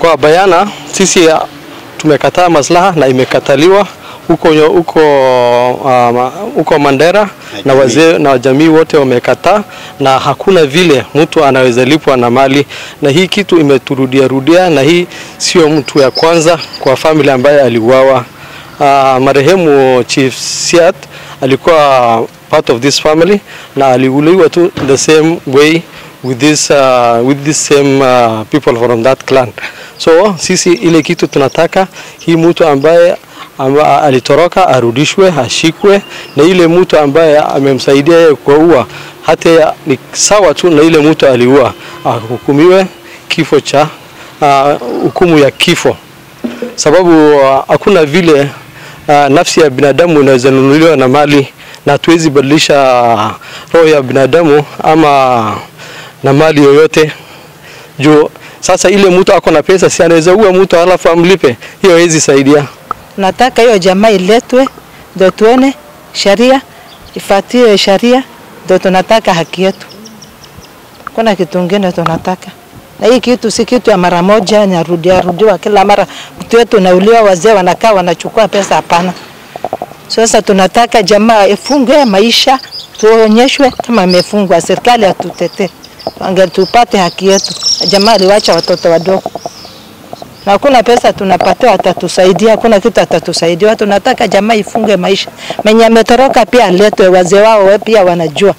Kwa bayana sisi ya, tumekataa maslaha na imekataliwa huko huko uh, huko Mandera na wazee na jamii wote wamekataa, na hakuna vile mtu anaweza lipwa na mali, na hii kitu imeturudia rudia, na hii sio mtu ya kwanza kwa family ambaye aliuawa. Uh, marehemu Chief Siat alikuwa part of this family na aliuliwa tu the same way with this, uh, with this same uh, people from that clan. So sisi ile kitu tunataka hii mtu ambaye amba, alitoroka arudishwe, ashikwe, na ile mtu ambaye amemsaidia yeye kuua hata ni sawa tu na ile mtu aliua, ahukumiwe kifo cha hukumu uh, ya kifo, sababu hakuna uh, vile uh, nafsi ya binadamu inaweza nunuliwa na mali, na hatuwezi badilisha roho ya binadamu ama na mali yoyote juu sasa ile mtu ako na pesa, si anaweza ua mtu alafu amlipe? Hiyo haiwezi saidia. Nataka hiyo jamaa iletwe, ndio tuone sheria ifuatie sheria, ndio tunataka haki yetu. Kuna kitu kingine tunataka, na hii kitu si kitu ya mara moja, narudia rudiwa kila mara. Mtu wetu nauliwa, wazee wanakaa wanachukua pesa, hapana. Sasa tunataka jamaa ifungwe maisha, tuonyeshwe kama amefungwa, serikali atutetee ange tupate haki yetu. Jamaa aliwacha watoto wadogo na hakuna pesa tunapatiwa, atatusaidia hakuna kitu atatusaidia. Tunataka jamaa ifunge maisha, mwenye ametoroka pia aletwe, wazee wao we pia wanajua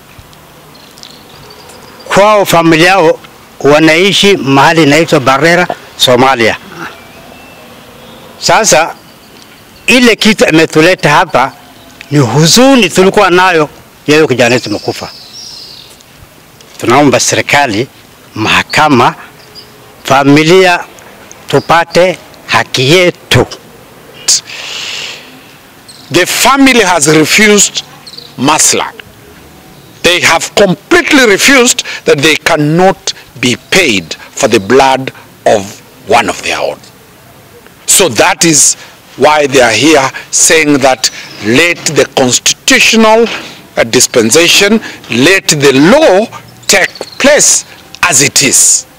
kwao, familia yao wanaishi mahali inaitwa Barera, Somalia. Sasa ile kitu imetuleta hapa ni huzuni tulikuwa nayo, yeye kijana wetu mekufa tunaomba serikali, mahakama, familia tupate haki yetu. The family has refused masla. They have completely refused that they cannot be paid for the blood of one of their own. So that is why they are here saying that let the constitutional uh, dispensation, let the law take place as it is.